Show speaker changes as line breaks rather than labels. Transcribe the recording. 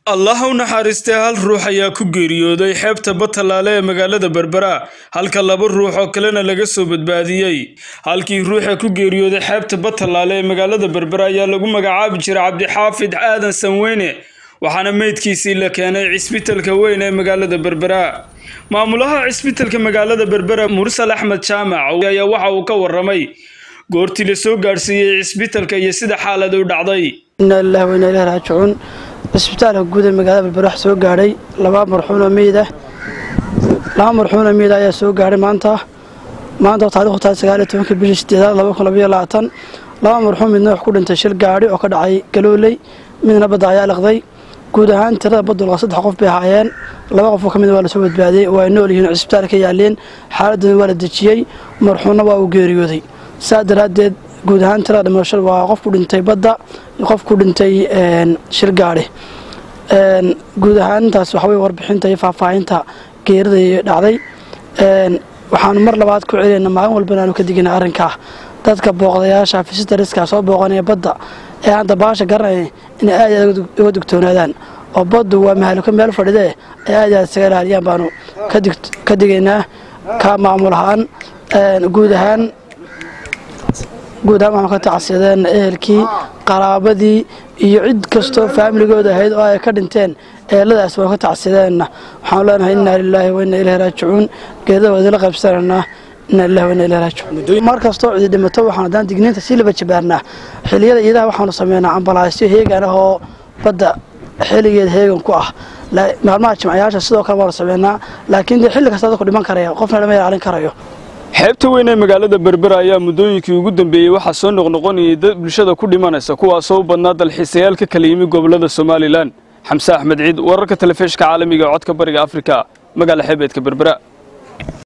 allah u naxariistay hal ruux ayaa ku geeriyooday xeebta batalaale ee magaalada berbera halka laba ruux oo kalena laga soo badbaadiyey halkii ruuxa ku geeriyooday xeebta batalaale ee magaalada berbera ayaa lagu magacaabi jiray cabdixaafid aadan sanweyne waxaana meydkiisii la keenay cisbitalka weyn ee magaalada berbera maamulaha cisbitalka magaalada berbera mursal axmed jaamac ayaa waxa uu ka waramay goortii la soo gaadhsiiyey cisbitalka iyo sida xaalad u dhacday
inaa lilahi wa inaa ilahi raajicuun cisbitaalka guud ee magaalada berbera wax soo gaadhay laba marxuunoo meyd ah laba marxuunoo meyd ayaa soo gaadhay maanta maanta oo taarikhdu tahay sagaal iyo tobanka bishii sideedaad laba kun labayo labaatan laba marxuun midna wax ku dhintay shil gaadhi oo ka dhacay galooley midna badda ayaa liqday guud ahaan tirada badulqa saddex qof bay ahaayeen laba qofoo ka mid waa lasoo badbaadiyey oo ay nool yihiin cisbitaalka yaaleen xaaladooda waa la dejiyey marxuunna waa uu geeriyooday saa daraaddeed guud ahaan tirada dhimashada waa qof ku dhintay badda iyo qof ku dhintay shil gaadhi guud ahaan intaas waxawey warbixinta iyo faahfaahinta geerida dhacday waxaanu mar labaad ku celinayna maalin walbana aanu ka digina arrinkaa dadka booqdayaasha fisitariska soo booqanaya badda ee aan dabaasha garanaya inay aad aad uga digtoonaadaan oo baddu waa mahaliko meel fadhidee ay aad aad isaga ilaaliyaan baanu ka digaynaa ka maamul ahaan guud ahaan guud ahaan waxaan ka tacsideen ehelkii qaraabadii iyo cid kastoo faamiligooda ahayd oo ay ka dhinteen eeladaas waan ka tacsideenna waxaanu leenahay innaa lilaahi wa innaa ilahi raajicuun geerida waa idinla qaybsanaynaa innaa lillahi wa innaa ilahi raajicuun mar kastoo cidi dhimato waxaan haddaan digniinta sii laba jabaarnaa xilliyada iidaha waxaanu sameynaa ambalaasyo heegan ah oo badda xilligeeda heegan ku ah maalmaha jimcayaasha sidoo kale waanu sameynaa laakiin dee xilli kasta dadku dhiman karaya qofna lama ilaalin karayo
xeebta weyn ee magaalada berbera ayaa muddooyinkii ugu dambeeyey waxaa soo noqnoqonayay dad bulshada ku dhimanaysa kuwaasoo u badnaa dalxiisayaal ka kala yimi gobollada somalilan xamse axmed ciid wararka telefishka caalamiga ee codka bariga afrika magaala xeebeedka berbera